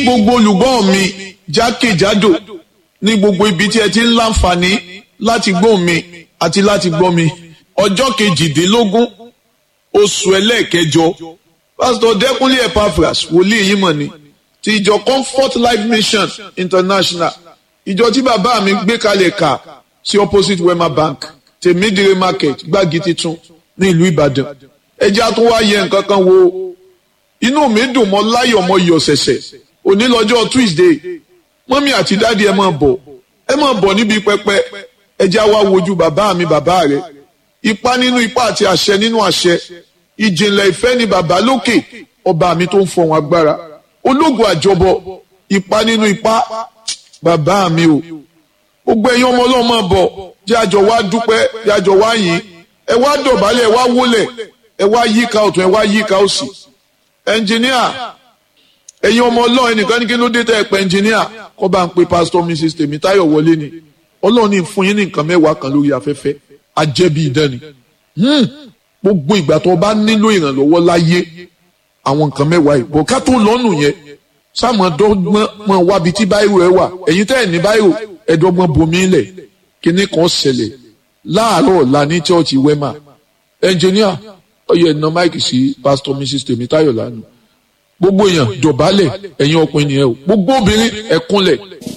gbogbo olùgbọ́ mi jákèjádò ní gbogbo ibi tí ẹ ti ń láǹfààní láti gbọ́ mi àti láti gbọ́ mi ọjọ́ kejìdínlógún oṣù ẹlẹ́ẹ̀kẹjọ pásítọ̀ dẹ́kunlé epaphras wòlíì yìí mọ̀ ni ti ìjọ comfort life mission international ìjọ tí bàbá mi gbé kalẹ̀ kà sí opposite wema bank tèmídìrí market gbági titun ní ìlú ìbàdàn ẹjẹ́ á tún wá yẹ nǹkan kan wo inú mi dùn mọ́ láyọ̀ mọ́ iyọ̀ ṣẹ̀ṣẹ̀ òní lọ́jọ́ tuesday mọ́mí àti dáàdi ẹ máa bọ̀ ẹ máa bọ̀ níbi pẹpẹ ẹjẹ́ á wá wojú bàbá mi bàbá rẹ̀ ipá nínú ipá àti àṣẹ nínú àṣẹ ìjìnlẹ̀ ìfẹ́ ni bàbá lókè ọba mi tó ń fọ̀hún agbára ológun àjọbọ ipá nínú ipá bàbá mi o gbogbo ẹ̀yin ọmọ ọlọ́run máa bọ̀ jẹ́ àjọ wá dúpẹ́ jẹ́ àjọ wá yìn ẹ wá dọ̀bálẹ̀ ẹ wá wólẹ̀ ẹ wá yíká ọ̀tún ẹ wá yíká òsì ẹnjìníà ẹ̀yin ọmọ ọlọ́run ẹnìkan ní kí ló dé tẹ́ ẹ pẹ́ ẹnjìníà kọ́ bá ń pe pásítọ̀ mrs tèmítáyọ̀ wọlé ni ọlọ́run ní fún yín ní nǹkan mẹ́wàá kan lórí afẹ́fẹ́ ajẹ́bí ìdánì gbogbo ìgbà tó o bá nílò ìrànlọ́wọ́ láyé àwọn nǹkan mẹ́wàá yìí bọ̀ ká tó lọ́nù yẹn sáàmù dọ́gbọ́n mọ̀ wábi tí báyìí ẹ wà ẹ̀yin tẹ́ ẹ̀ ní báyìí ẹ̀dọ́gbọ́n bomi lẹ̀ kíní kan ṣẹlẹ̀ láàárọ̀ ọ̀la ní chọ́ọ̀chì wema ẹnjìníà ọyọ ẹ̀nà máìkì sí pásítọ̀ mrs tèmítáyọ̀ lánàá gbogbo èèyàn dọ̀bálẹ̀ ẹ̀yin ọkùnrin nìyẹn o gbogbo obìnrin ẹ̀kúnlẹ̀